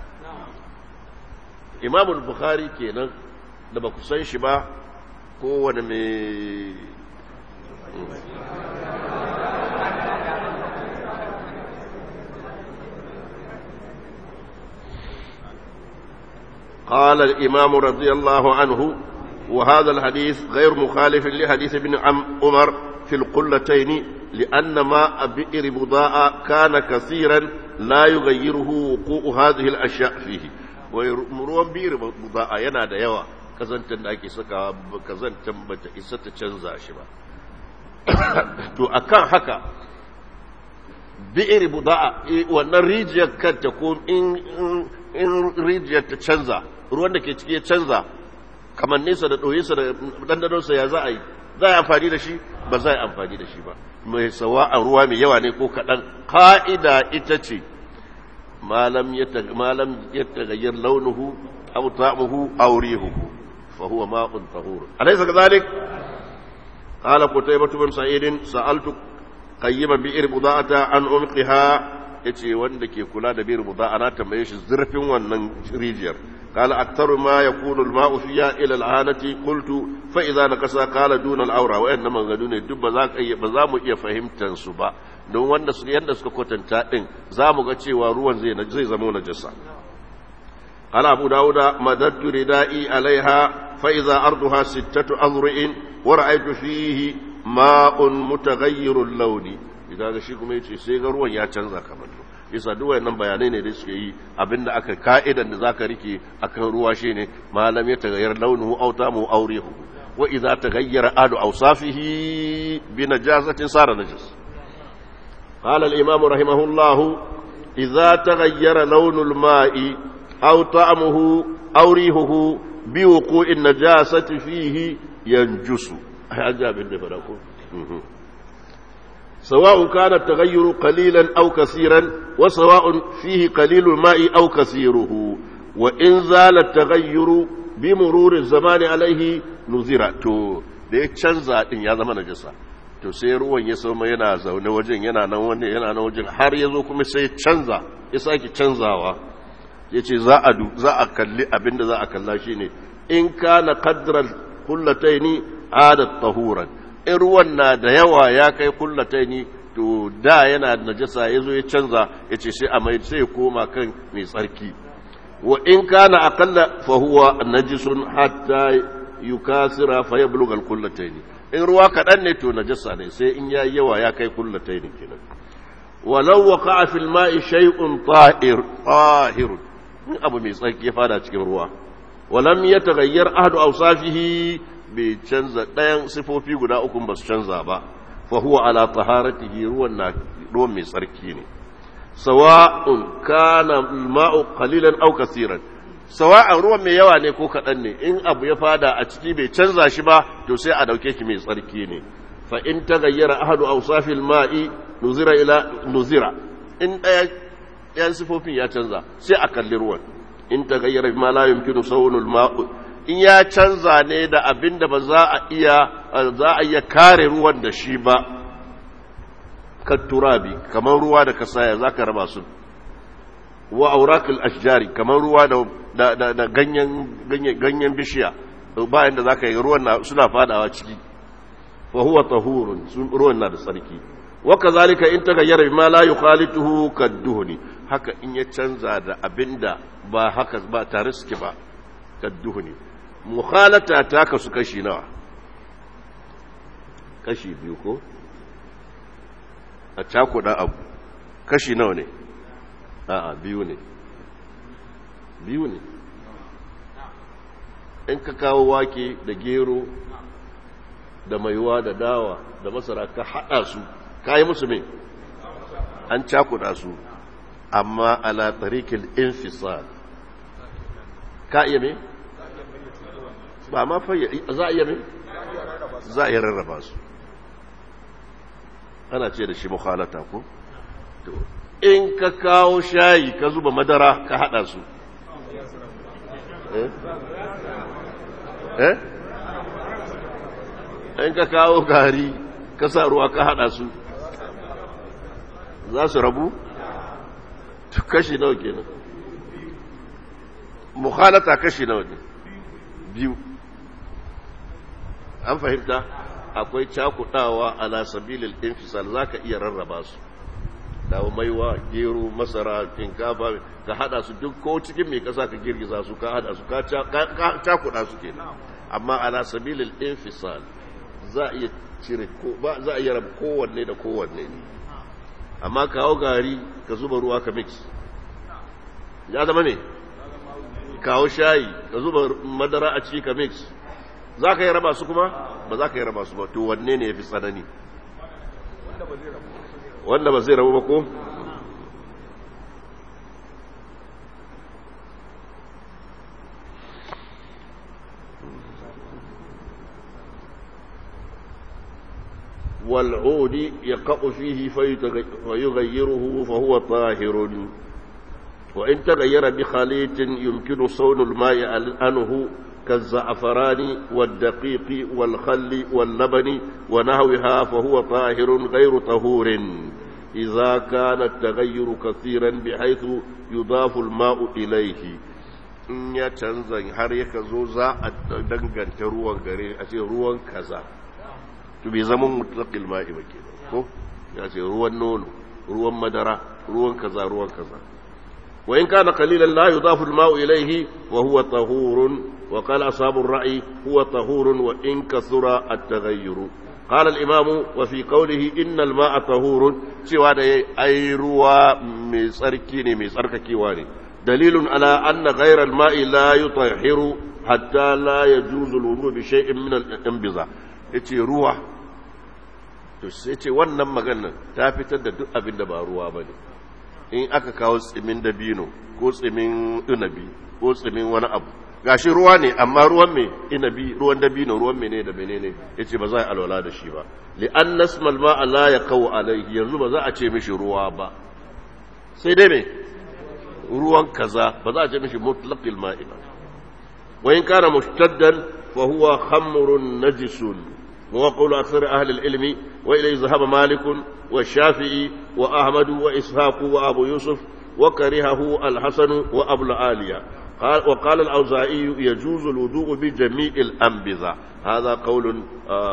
imamul bukhari kenan da ba ku san shi ba kowane mai قال الإمام رضي الله عنه وهذا الحديث غير مخالف لحديث ابن عمر في القلتين لأن ماء بئر بضاء كان كثيرا لا يغيره وقوع هذه الأشياء فيه ومروان بئر بضاء ينادى يوا kazantar da ake saka kazantar bata isa ta canza shi ba to akan haka bi'ir buda'a wannan rijiyar kanta ko in rijiyar ta canza ruwan da ke ciki ya canza kamar nesa da ɗoyinsa da ɗanɗanonsa ya za a yi za a yi amfani da shi ba za a yi amfani da shi ba mai sawa a ruwa mai yawa ne ko kaɗan ƙa'ida ita ce malam ya tagayyar launuhu aw ta'muhu aw rihuhu fa huwa ma'un tahur alaysa kadhalik qala qutaybah bin sa'id sa'altu qayyima bi'r buda'ata an umqiha yace wanda ke kula da bi'r buda'a na tambaye shi zurfin wannan rijiyar قال أكثر ما يكون الماء فيها إلى العانة قلت فإذا نقص قال دون الأورى وإنما غدون الدب ذاك أي بزامو إيا فهمت تنسبا don wanda su yanda suka kwatanta din za mu ga cewa ruwan zai zai zama najasa qala abu dauda madattu ridai alaiha fa idza arduha sittatu azru'in wa ra'aytu fihi ma'un mutaghayyirul lawni idan ga shi kuma yace sai ga ruwan ya canza kamar yasa duk wayannan bayanai ne da suke yi abinda aka ka'idan da zaka rike akan ruwa shine malam ya tagayyar launuhu aw tamu aw rihu wa idza taghayyara adu awsafihi bi najasatin sara najas qala al imam rahimahullah idza taghayyara launul ma'i aw ta'muhu aw rihuhu bi wuqu'in najasati fihi yanjusu ajabin da fara ko سواء كان التغير قليلا أو كثيرا وسواء فيه قليل الماء أو كثيره وإن زال التغير بمرور الزمان عليه نذر تو da ya canza din ya zama najasa to sai ruwan ya sama yana zaune wajen yana nan wani yana nan wajen har ya zo kuma sai canza ya sake canzawa ya ce za a za a kalli abinda za a kalla shine in kana qadral kullataini adat tahuran in ruwan na da yawa ya kai kullatai ni to da yana da najasa ya zo ya canza ya ce sai a mai sai koma kan mai tsarki wa in kana aqalla fa huwa najisun hatta yukasira fa yablugha al-kullatayn in ruwa kaɗan ne to najasa ne sai in ya yawa ya kai kullatai ne kenan walau waqa'a fil ma'i shay'un ta'ir tahir in abu mai tsarki ya fada cikin ruwa walam yataghayyar ahadu awsafihi bai canza ɗayan sifofi guda uku ba su canza ba fa huwa ala taharatihi ruwan na ruwan mai tsarki ne sawa'un kana al-ma'u qalilan aw kaseeran sawa'an ruwan mai yawa ne ko kaɗan ne in abu ya fada a ciki bai canza shi ba to sai a dauke shi mai tsarki ne fa in tagayyara ahadu awsafil ma'i nuzira ila nuzira in ɗaya ɗayan sifofin ya canza sai a kalli ruwan in tagayyara ma la yumkinu sawnul ma'u in ya canza ne da abin da ba za a iya za a iya kare ruwan da shi ba kan turabi kamar ruwa da kasaya za ka raba su wa aurakul ashjari kamar ruwa da da ganyen ganyen bishiya bayan da zaka yi ruwan suna fadawa ciki fa huwa tahurun ruwan na da tsarki wa kazalika in tagayyara bima la yukhalituhu kadduhni haka in ya canza da abinda ba haka ba tare suke ba kadduhni mukhalata ta kasu kashi nawa kashi biyu ko a cakuɗa abu kashi nawa ne a'a biyu ne biyu ne in ka kawo wake da gero da maiwa da dawa da masara ka haɗa su ka yi musu mai an cakuɗa su amma ala tarikil infisal ka iya mai ba ma fayya za a iya mai za a iya rarraba su ana ce da shi mukhalata ko in ka kawo shayi ka zuba madara ka hada su eh in ka kawo gari ka sa ruwa ka hada su za su rabu kashi nawa kenan mukhalata kashi nawa ne biyu an fahimta akwai cakudawa ala sabilil infisal zaka iya rarraba su dawo maiwa gero masara shinkafa ka hada su duk ko cikin mai kasa ka girgiza su ka hada su ka cakuda su kenan amma ala sabilil infisal za a iya cire ko ba za a iya rabu kowanne da kowanne ne amma kawo gari ka zuba ruwa ka mix ya zama ne kawo shayi ka zuba madara a ciki ka mix za ka yi raba su kuma ba za ka yi raba su ba to wanne ne ya fi tsanani wanda ba zai rabu ba ko والعود يقع فيه فيغيره فهو طاهر وإن تغير بخليط يمكن صون الماء عنه كالزعفران والدقيق والخل واللبن ونحوها فهو طاهر غير طهور إذا كان التغير كثيرا بحيث يضاف الماء إليه in ya canza har yaka zo za a danganta ruwan gare a ce ruwan kaza to bai zama mutlaqil ma'i ba kenan ko ya ce ruwan nono ruwan madara ruwan kaza ruwan kaza wa in kana qalilan la yudafu al-ma'u ilayhi wa huwa tahurun wa qala ashabu ar-ra'i huwa tahurun wa in kathura at-taghayyur قال الإمام وفي قوله إن الماء طهور سوى أي روى من سركين من سرككيواني دليل على أن غير الماء لا يطهر حتى لا يجوز الوضوء بشيء من الانبضاء yace ruwa to sai ce wannan maganar ta fitar da duk abin da ba ruwa ba ne in aka kawo tsimin dabino ko tsimin inabi ko tsimin wani abu gashi ruwa ne amma ruwan me inabi ruwan dabino ruwan mene da menene yace ba za a alwala da shi ba li an nasmal ma la yaqau alayhi yanzu ba za a ce mishi ruwa ba sai dai me ruwan kaza ba za a ce mishi mutlaqil ma'i ba wa in kana mushtaddan fa huwa khamrun najisun wa qawlu akthar ahli al-ilmi wa ilayhi dhahaba malik wa shafi'i wa ahmad wa ishaq wa abu yusuf wa karihahu al-hasan wa abu al-aliya قال وقال الأوزاعي يجوز الوضوء بجميع الأنبذة هذا قول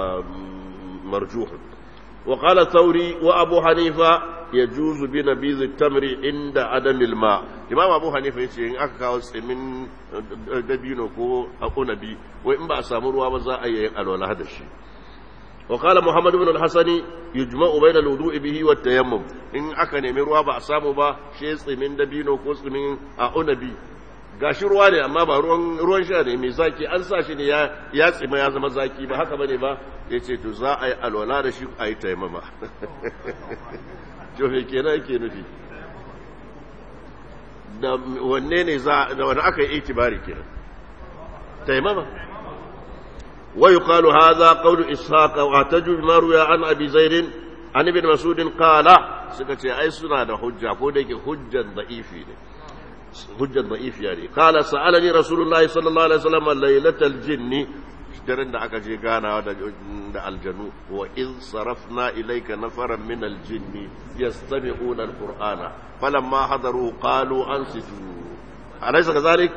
مرجوح وقال الثوري وأبو حنيفة يجوز بنبيذ التمر عند عدم الماء إمام أبو حنيفة يقول إن أكا من دبينو كو أو نبي وإن بأسامر وابزا أي الولا هذا الشيء وقال محمد بن الحسن يجمع بين الوضوء به والتيمم in aka nemi ruwa ba a samu ba shi tsimin dabino ko tsimin a unabi gashi ruwa ne amma ba ruwan ruwan sha ne mai zaki an sa shi ne ya ya tsima ya zama zaki ba haka bane ba yace to za a yi alwala da shi a yi taimama to me kenan yake nufi da wanne ne za da wani aka yi itibari kenan taimama ويقال هذا قول إسحاق واعتجوا بما روي عن أبي زيد عن ابن مسعود قال سكتي أي سنة حجة كودك حجة ضعيفة حجة ضعيف يعني قال سألني رسول الله صلى الله عليه وسلم ليلة الجن daren da aka je ganawa da aljanu wa in sarafna ilayka nafaran min aljinni yastami'una alqur'ana falamma hadaru qalu ansitu alaysa kadhalik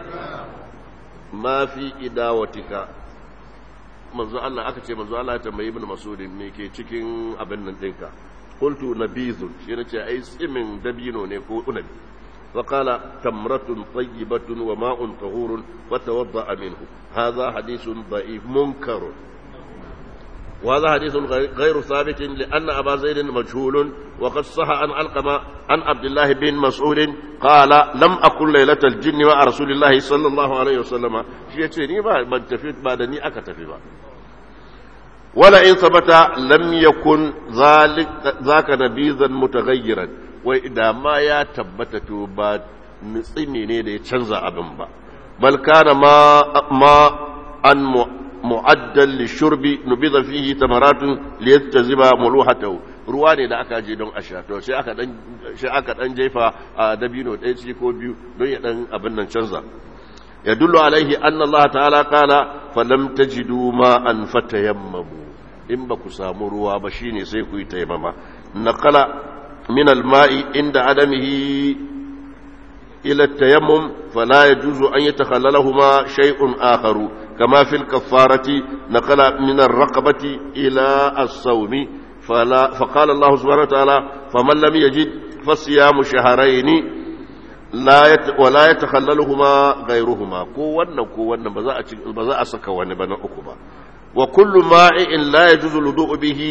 ma fi idawatika manzo Allah aka ce manzo Allah ya tambayi ibn Mas'ud me ke cikin abin nan dinka qultu nabizun shi nace ai tsimin dabino ne ko unabi fa qala tamratun tayyibatun wa ma'un tahurun wa tawadda minhu hadha hadithun da'if munkar وهذا حديث غير ثابت لأن أبا زيد مجهول وقد صح عن علقمة عن عبد الله بن مسعود قال لم أكن ليلة الجن مع رسول الله صلى الله عليه وسلم شيء ما من تفيد بعدني أكتفي بعد ولئن ثبت لم يكن ذلك ذاك نبيذا متغيرا وإذا ما يا تبت بعد نصيني ne da ya canza abin ba bal kana ma ma an mu'addal lishurbi nubida fihi tamaratun liyattaziba muluhatahu ruwa ne da aka je don a sha to sai aka dan sai aka dan jefa a dabino ɗaya ciki ko biyu don ya dan abin nan canza yadullu alaihi anna Allah ta'ala qala falam tajidu ma an fatayammamu in ba ku samu ruwa ba shine sai ku yi tayammama naqala min al-ma'i inda adamihi ila at-tayammum fala yajuzu an yatakhallalahuma shay'un akharu كما في الكفارة نقل من الرقبة إلى الصوم فلا فقال الله سبحانه وتعالى فمن لم يجد فصيام شهرين لا يت ولا يتخللهما غيرهما كوانا كوانا بزاء سكا ونبنا أكبا وكل ماء لا يجوز الوضوء به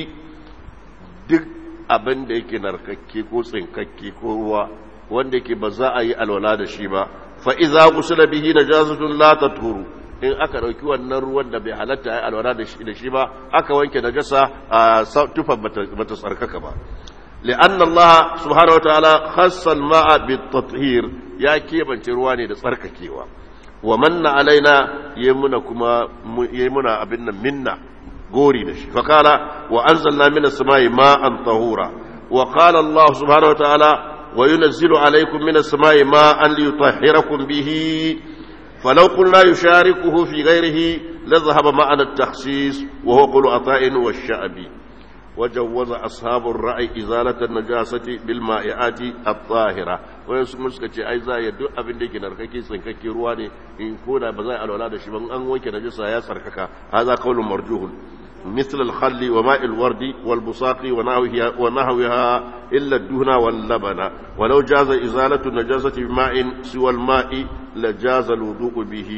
duk abin da yake narkakke ko tsinkakke ko ruwa wanda yake ba za a yi alwala da shi ba fa iza gusula bihi najasatun la tathuru in aka ɗauki wannan ruwan da bai halatta ya alwala da shi ba aka wanke da gasa a tufan bata tsarkaka ba li'anna Allah subhanahu wa ta'ala khassa al-ma'a bit-tathhir ya kebance ruwa ne da tsarkakewa wa manna alaina yamuna kuma yamuna abin nan minna gori da shi fa kala wa anzalna minas samai ma'an tahura wa qala Allah subhanahu wa ta'ala wa yunazzilu alaykum minas samai ma'an liyutahhirakum bihi فلو قلنا يشاركه في غيره لذهب معنا التخصيص وهو قول عطاء والشعبي وجوز أصحاب الرأي إزالة النجاسة بالمائعات الطاهرة ويسمى سكتي أي زاي دو أبن ديك نرككي سنككي رواني إن كونا بزاي الولاد شبان أن ويك نجسة يا سركك هذا قول مرجوه مثل الخل وماء الورد والبصاق ونحوها, ونحوها إلا الدهن واللبن ولو جاز إزالة النجاسة بماء سوى الماء لجاز الوضوء به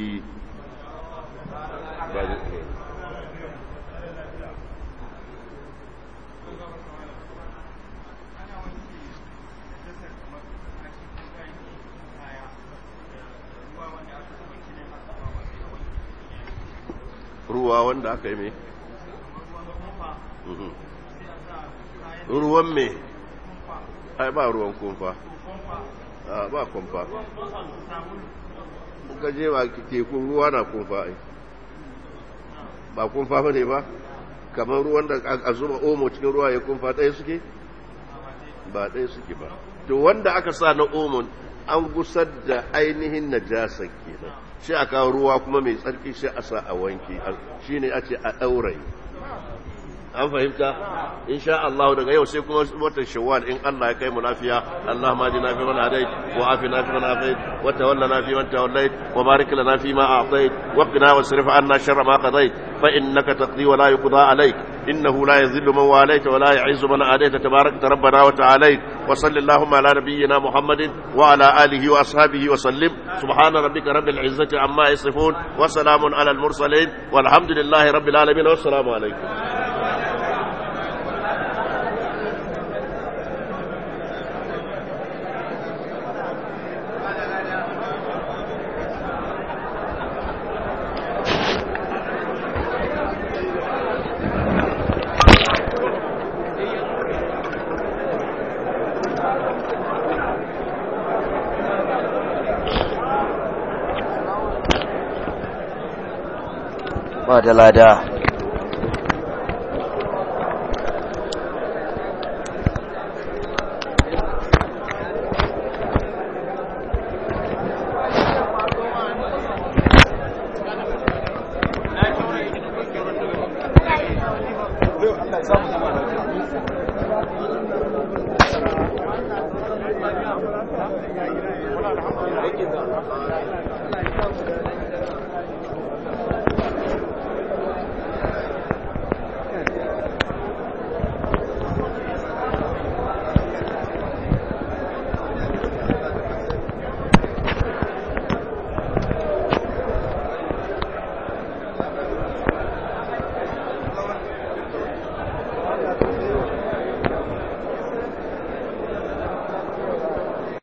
ruwa wanda aka yi mai ruwan me ai ba ruwan kumfa ba kumfa ka je ba tekun ruwa na kumfa ai ba kumfa ba ne ba kamar ruwan da a zuba omo cikin ruwa ya kumfa ɗaya suke ba ɗaya suke ba to wanda aka sa na omon an gusar da ainihin najasa kenan shi a kawo ruwa kuma mai tsarki sai a sa a wanki shi ne a ce a ɗaurayi an fahimta insha Allah daga yau sai kuma watan shawwal in Allah ya kai mu lafiya Allahumma ajina fi man hadait wa afina fi man afait wa tawallana fi man tawallait wa barik lana fi ma a'tait wa qina wasrif anna sharra ma qadait fa innaka taqdi wa la yuqda alayk إنه لا يذل من واليت ولا يعز من عاديت تبارك ربنا وتعاليت وصل اللهم على نبينا محمد وعلى آله وأصحابه وسلم سبحان ربك رب العزة عما يصفون وسلام على المرسلين والحمد لله رب العالمين والسلام عليكم ba da lada Thank you.